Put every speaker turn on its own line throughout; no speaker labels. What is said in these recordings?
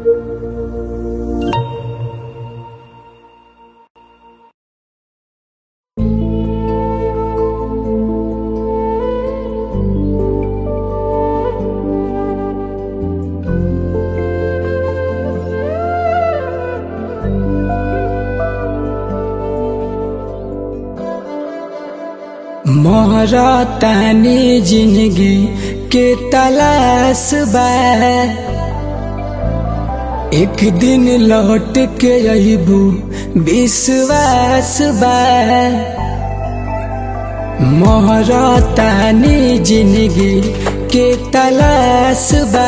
मोहरा तानी जिंदगी के तलाश बा एक दिन लौट के अबू विश्वास बा मोहरा तानी जिंदगी के तलाश बा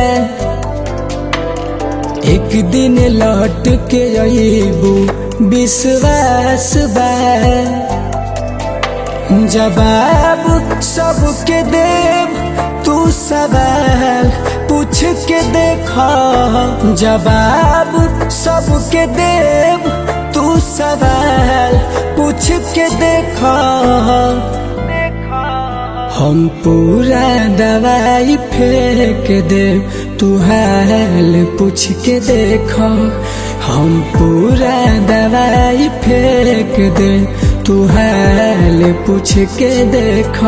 एक दिन लौट के अबू विश्वास बा जवाब सबके देव तू सवाल पूछ के देखा जवाब सबके देव तू सवाल पूछ के देखा हम पूरा दवाई फेंक दे तू हाल पूछ के देखो हम पूरा दवाई फेंक दे तू हाल पूछ के देखो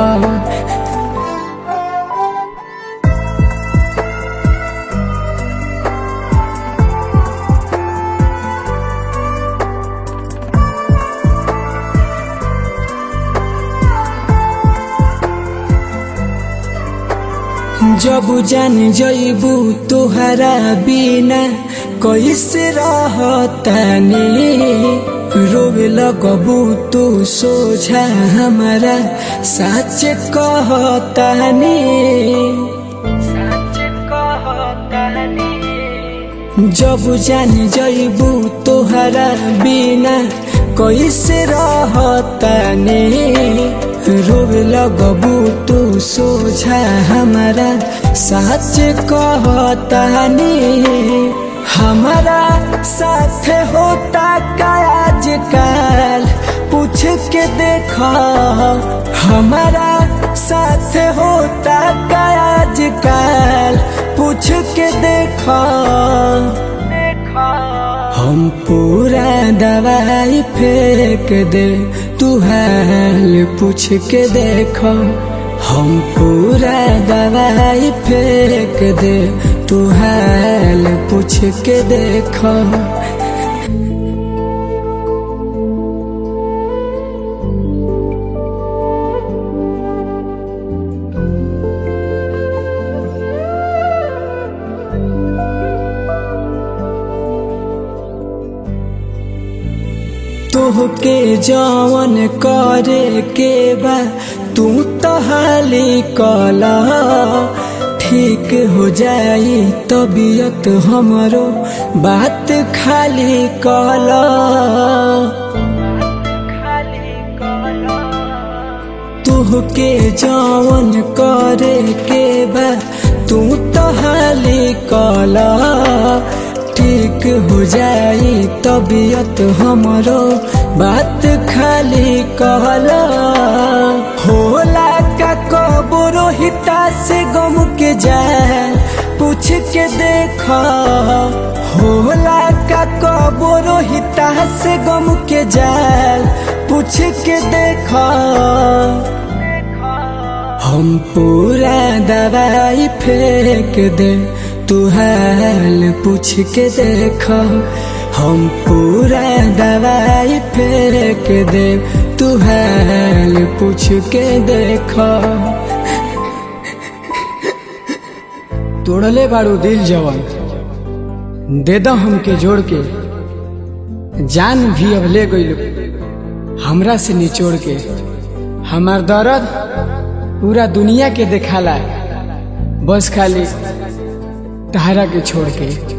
जब जान जइबू तुहरा बिना कैसे रहतानी रोवे लगबू तू सोझा हमारा सच कहतानी जब जान जइबू तुहरा बिना कैसे रहतानी रोवे लगबू तू सोझा हमारा सच कहतानी हमारा साथ होता का आजकल पूछ के देखो हमारा साथ होता का आजकल पूछ के देखो हम पूरा दवाई फेंक दे तू हाल पूछ के देखो हम पूरा दवाई फेंक दे तू हाल पूछ के देखो तोहके जवन करे के बा तू तो हाली कला ठीक हो जाई तबीयत हमरो बात खाली कला तोहके जवन करे के बा तू तो हाली कला ठीक हो जाई तबीयत हमरो बात खाली कहला होला का कबो रोहिता से गम के जाए पूछ के देखा होला का कबो रोहिता से गम के जाए पूछ के देखा हम पूरा दवाई फेंक दे तू हाल पूछ के देखो हम पूरा दवाई फेंक दे तू हाल पूछ के देखो तोड़ले बाड़ू दिल जवन दे दो हमके जोड़ के जान भी अब ले गई हमरा से निचोड़ के हमार दर्द पूरा दुनिया के देखाला बस खाली तहरा के छोड़ के